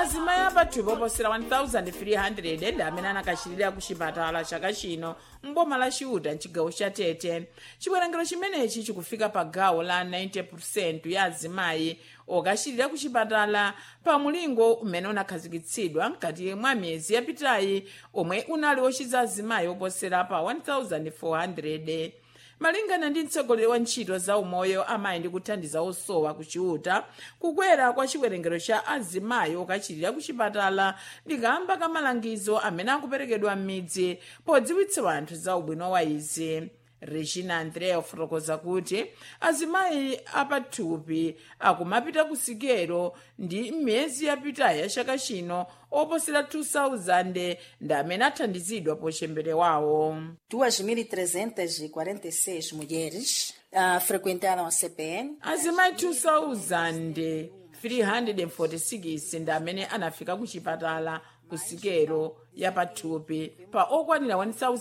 azimayi apathupi oposera 1300 ndi amene anakachirira ku chipatala chaka chino mboma la chiuta mchigawo cha tete chiwerengero chimenechi chikufika pa gawo la 90 ya azimayi okachirira ku chipatala pa mulingo umene unakhazikitsidwa mkati mwa miyezi yapitayi omwe unali ochiza azimayi oposera pa 1400 malingana ndi mtsogoleri wa ntchito za umoyo amayi ndi kuthandiza osowa ku chiuta kukwera kwa chiwerengero cha azimayi okachirira ku chipatala ndikamba ka malangizo amene akuperekedwa m'midzi podziwitsa anthu za ubwino wa izi regina andrea ofotokoza kuti azimayi apathupi akumapita ku sikelo ndi m'miyezi yapitayi ya chaka chino oposera 2000 ndi amene athandizidwa pochembelewawo 2.346 mulheres uh, frequentaram a CPN. azimayi 2346 ndi amene anafika ku chipatala ku sikelo ya pathupi pa okwanira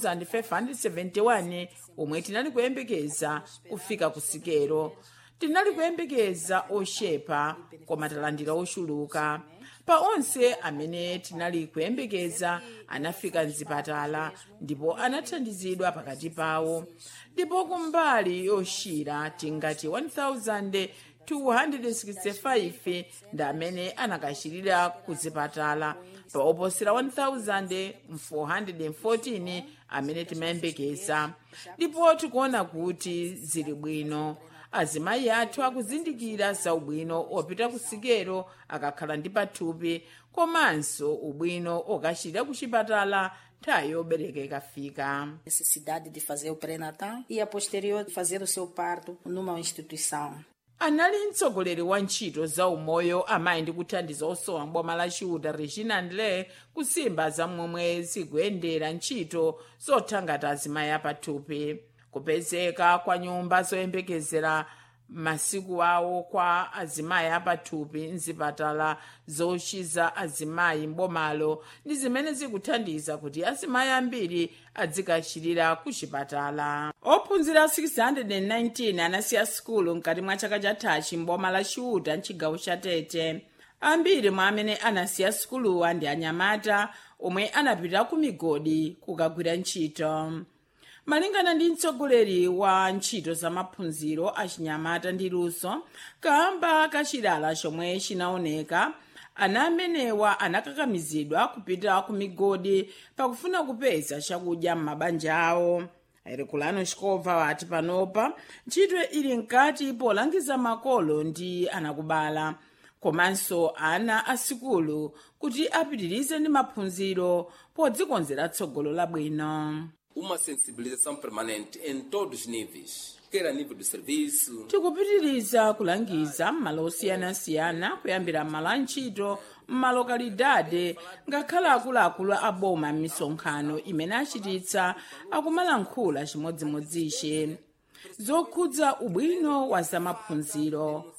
1571 omwe tinali kuyembekeza kufika ku sikelo tinali kuyembekeza ochepa koma talandira ochuluka pa onse amene tinali kuyembekeza anafika mzipatala ndipo anathandizidwa pakati pawo ndipo kumbali yoshira tingati 1265 ndi amene anakachirira ku zipatala pa oposera 1414 amene timayembekeza ndipo tikuona kuti zili bwino azimayi athu akuzindikira za ubwino opita ku sikelo akakhala ndi pathupi komanso ubwino okachirira ku chipatala nthawi yobereka ikafika necessidade de fazer o pré-natal e a posterior fazer o seu parto numa instituição. anali mtsogoleri wa ntchito za umoyo amayi ndi kuthandiza osowa mboma la chiuta regina ndle kusimba za momwe zikuyendera ntchito zothangata azimayi apathupi kupezeka kwa nyumba zoyembekezera masiku awo kwa azimayi apathupi mzipatala zochiza azimayi mbomalo ndi zimene zikuthandiza kuti azimayi ambiri adzikachirira ku chipatala ophunzira 619 anasiya sukulu mkati mwa chaka chathachi mboma la chiuta mchigawo cha tete ambiri mwa amene anasiya sukuluwa ndi anyamata omwe anapita ku migodi kukagwira ntchito malingana ndi mtsogoleri wa ntchito za maphunziro achinyamata ndi luso kamba kachilala chomwe chinaoneka ana amenewa anakakamizidwa kupita ku migodi pakufuna kupeza chakudya m'mabanja awo airikulano chikobva wati panopa ntchito ili mkati polangiza makolo ndi anakubala komanso ana asikulu kuti apitirize ndi maphunziro podzikonzera tsogolo labwino uma sensibilização permanente em todos os níveis, quer a nível do serviço, tikupitiriza kulangiza m'malo osiyanasiyana kuyambira m'malo a ntchito m'malokalidade ngakhale akuluakulu aboma m'misonkhano imene achititsa akumalankhula chimodzimodzi zokhudza ubwino wa zamaphunziro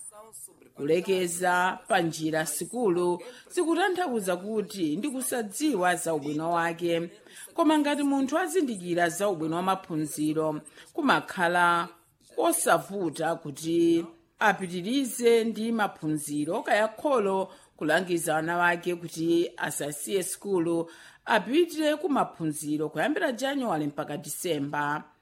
kulekeza pa njira sikulu zikutanthauza kuti ndi kusadziwa za ubwino wake koma ngati munthu azindikira za ubwino wa maphunziro kumakhala kosavuta kuti apitirize ndi maphunziro kaya kholo kulangiza ana wake kuti asasiye sikulu apite ku maphunziro kuyambira januwale mpaka disemba